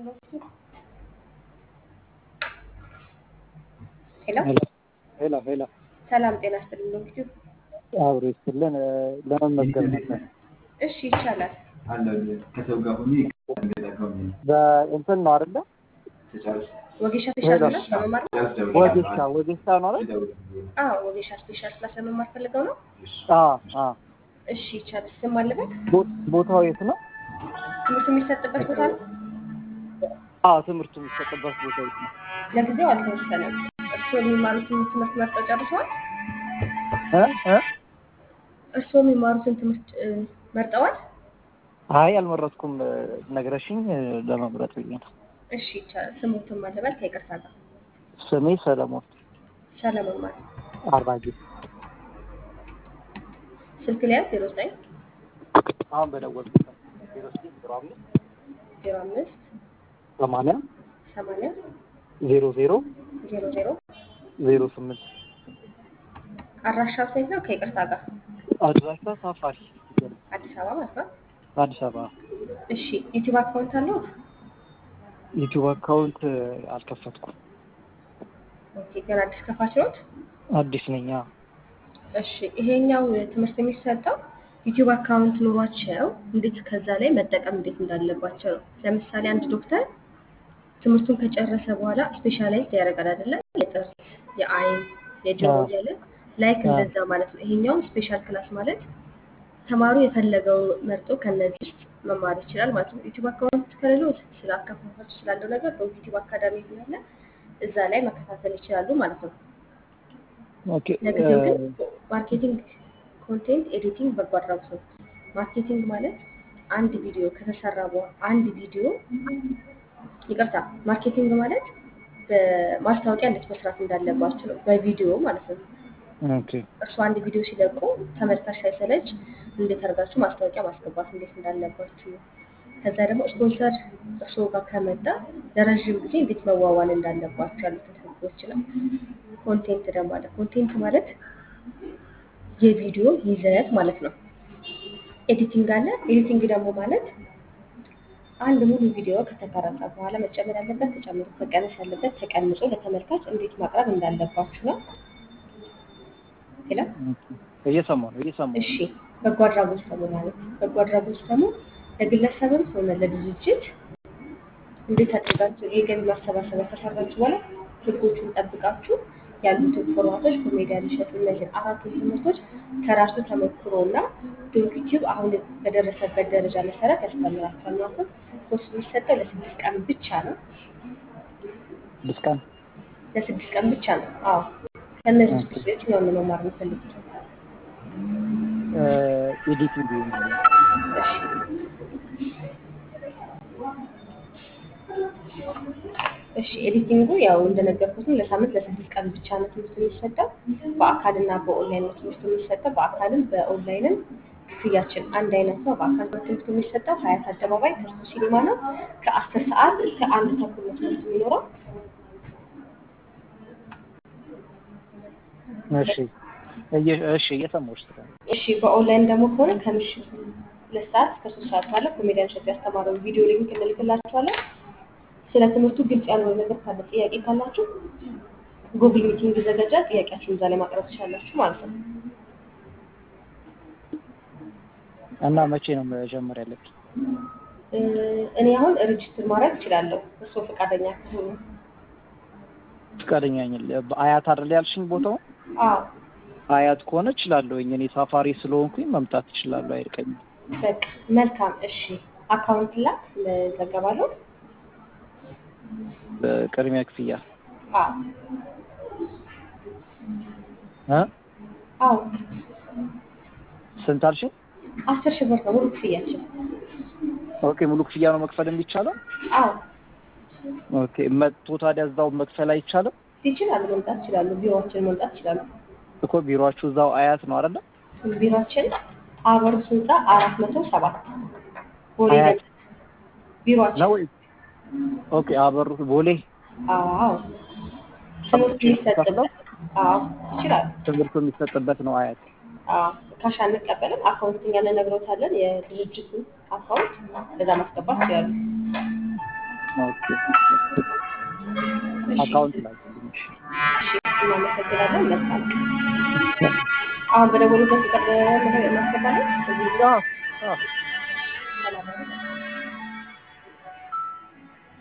ሎንጊቱድ ሄሎ ሄሎ ሄሎ ሰላም ጤና ይስጥልኝ ሎንጊቱድ አብሮ ይስጥልን ለመመዝገብ ነበር። እሺ ይቻላል ከሰው ጋር ሆኜ በእንትን ነው አይደለ? ወጌሻ ስፔሻል ክላስ ለመማር ነው ወጌሻ ወጌሻ ነው አይደል? አዎ ወጌሻ ስፔሻል ክላስ ለመማር ፈልገው ነው አዎ አዎ። እሺ ይቻላል ስም አለበት ቦ- ቦታው የት ነው? ትምህርት የሚሰጥበት ቦታ ነው አዎ ትምህርቱ የሚሰጥበት ቦታ የት ነው? ለጊዜው አልተወሰነም እርስዎ የሚማሩትን ትምህርት መርጠው ጨርሰዋል እ እ እርስዎ የሚማሩትን ትምህርት እ፣ መርጠዋል አይ አልመረጥኩም። ነግረሽኝ ለመምረጥ ብዬ ነው። እሺ ይቻላል ስሙትን ማለበል ከይቅርታ ጋር ስሜ ሰለሞን ሰለሞን ማለት አራጌ። ስልክ ላይ ዜሮ ዘጠኝ አሁን በደወልኩት ዜሮ ስድስት ዜሮ አምስት ዜሮ አምስት ሰማንያ ሰማንያ ዜሮ ዜሮ ዜሮ ዜሮ ዜሮ ስምንት አድራሻው ሴት ነው ከይቅርታ ጋር አድራሻ ሳፋሪ አዲስ አበባ ማለት ነው አዲስ አበባ። እሺ ዩቲዩብ አካውንት አለው ዩቲዩብ አካውንት አልከፈትኩም። ኦኬ ገና አዲስ ከፋች ነዎት አዲስ ነኝ። አዎ። እሺ ይሄኛው ትምህርት የሚሰጠው ዩቲዩብ አካውንት ኑሯቸው እንዴት ከዛ ላይ መጠቀም እንዴት እንዳለባቸው ነው። ለምሳሌ አንድ ዶክተር ትምህርቱን ከጨረሰ በኋላ ስፔሻላይዝድ ያደርጋል አይደለ? የጥርስ፣ የአይን፣ የጆሮ አዎ። እያለ ላይክ አዎ። እንደዛ ማለት ነው። ይሄኛውም ስፔሻል ክላስ ማለት ተማሪው የፈለገው መርጦ ከነዚህ ውስጥ መማር ይችላል ማለት ነው። ዩቲዩብ አካውንት ከሌለው ስለ አከፋፈቱ ስላለው ነገር በዩቲዩብ አካዳሚ ያለ እዛ ላይ መከታተል ይችላሉ ማለት ነው። ኦኬ ለጊዜው ግን ማርኬቲንግ፣ ኮንቴንት ኤዲቲንግ በጎ አድራጎት ነው። ማርኬቲንግ ማለት አንድ ቪዲዮ ከተሰራ በኋላ አንድ ቪዲዮ ይቅርታ፣ ማርኬቲንግ ማለት በማስታወቂያ እንዴት መስራት እንዳለባቸው ነው፣ በቪዲዮ ማለት ነው። ኦኬ እርሱ አንድ ቪዲዮ ሲለቁ ተመልካች ሳይሰለች እንዴት አድርጋችሁ ማስታወቂያ ማስገባት እንዴት እንዳለባችሁ ነው። ከዛ ደግሞ ስፖንሰር እርስዎ ጋር ከመጣ ለረዥም ጊዜ እንዴት መዋዋል እንዳለባችሁ ያሉትን ህጎች ነው። ኮንቴንት ደግሞ አለ። ኮንቴንት ማለት የቪዲዮ ይዘት ማለት ነው። ኤዲቲንግ አለ። ኤዲቲንግ ደግሞ ማለት አንድ ሙሉ ቪዲዮ ከተቀረጸ በኋላ መጨመር ያለበት ተጨምሮ መቀነስ ያለበት ተቀንሶ ለተመልካች እንዴት ማቅረብ እንዳለባችሁ ነው። ሌላ እየሰማሁ ነው እየሰማሁ እሺ በጎ አድራጎት ደግሞ ማለት በጎ አድራጎት ደግሞ ለግለሰብም ሆነ ለድርጅት እንዴት አድርጋችሁ የገቢ ማሰባሰቢያ ከሰራችሁ በኋላ ህጎቹን ጠብቃችሁ ያሉትን ፎርማቶች በሜዲያ ሊሸጡ እነዚህን አራቱን ትምህርቶች ከራሱ ተሞክሮ እና ዩቲዩብ አሁን በደረሰበት ደረጃ መሰረት ያስተምራችኋል ማለት ነው። ኮርስ የሚሰጠው ለስድስት ቀን ብቻ ነው። ስድስት ቀን ለስድስት ቀን ብቻ ነው። አዎ ከእነዚህ ውስጥ የትኛውን ነው መማር የምፈልጉት? ኤዲቲንግ እሺ እሺ ኤዲቲንጉ ያው እንደነገርኩት ነው። ለሳምንት ለስድስት ቀን ብቻ ነው ትምህርት የሚሰጠው። በአካልና በኦንላይን ነው ትምህርት የሚሰጠው። በአካልም በኦንላይንም ክፍያችን አንድ አይነት ነው። በአካል ነው ትምህርት የሚሰጠው ሀያት አደባባይ ተስፎ ሲኒማ ነው። ከአስር ሰዓት እስከ አንድ ተኩል ነው ትምህርት የሚኖረው። እሺ እየ- እሺ እየሰማሁሽ ስለሆነ እሺ በኦንላይን ደግሞ ከሆነ ከምሽቱ ሁለት ሰዓት እስከ ሶስት ሰዓት ባለው ኮሜዲያን ሸት ያስተማረው ቪዲዮ ሊንክ እንልክላችኋለን። ስለ ትምህርቱ ግልጽ ያልሆነ ነገር ካለ ጥያቄ ካላችሁ ጉግል ሚቲንግ ይዘጋጃል። ጥያቄያችሁን እዛ ላይ ማቅረብ ትችላላችሁ ማለት ነው። እና መቼ ነው መጀመር ያለብኝ? እ፣ እኔ አሁን ሬጅስትር ማድረግ እችላለሁ እርስዎ ፈቃደኛ ከሆኑ። ፈቃደኛ ነኝ። በአያት አይደል ያልሽኝ ቦታው? አዎ አያት ከሆነ እችላለሁኝ። እኔ ሳፋሪ ስለሆንኩኝ መምጣት እችላለሁ፣ አይርቀኝም። በቃ መልካም። እሺ አካውንት ላክ እመዘገባለሁ። በቅድሚያ ክፍያ አዎ እ አዎ ስንት አልሽኝ? አስር ሺህ ብር ነው ሙሉ ክፍያችን። ኦኬ ሙሉ ክፍያ ነው መክፈል የሚቻለው? አዎ ኦኬ መጥቶ ታዲያ እዛው መክፈል አይቻልም? ይችላሉ፣ መምጣት ይችላሉ። ቢሮዎችን መምጣት ይችላሉ። እኮ ቢሮአችሁ እዛው አያት ነው አይደለ? ቢሮችን አበሩት ህንፃ አራት መቶ ሰባት ቦሌ አያት ገነት ቢሮችን ነው ወይ? ኦኬ አበሩ ቦሌ አዎ ትምህርት የሚሰጥበት አዎ ይችላሉ። ትምህርቱ የሚሰጥበት ነው አያት። አዎ ካሽ አንቀበልም። አካውንት እኛ እንነግሮታለን። የድርጅቱን አካውንት በዛ ማስገባት ይችላሉ። ኦኬ እሺ አካውንት ላይ ትንሽ እሺ እናመሰግናለን። መልካም አሁን በደወሉበት ቁጥር ማስገባለን። እዚህ አዎ አዎ ሰላም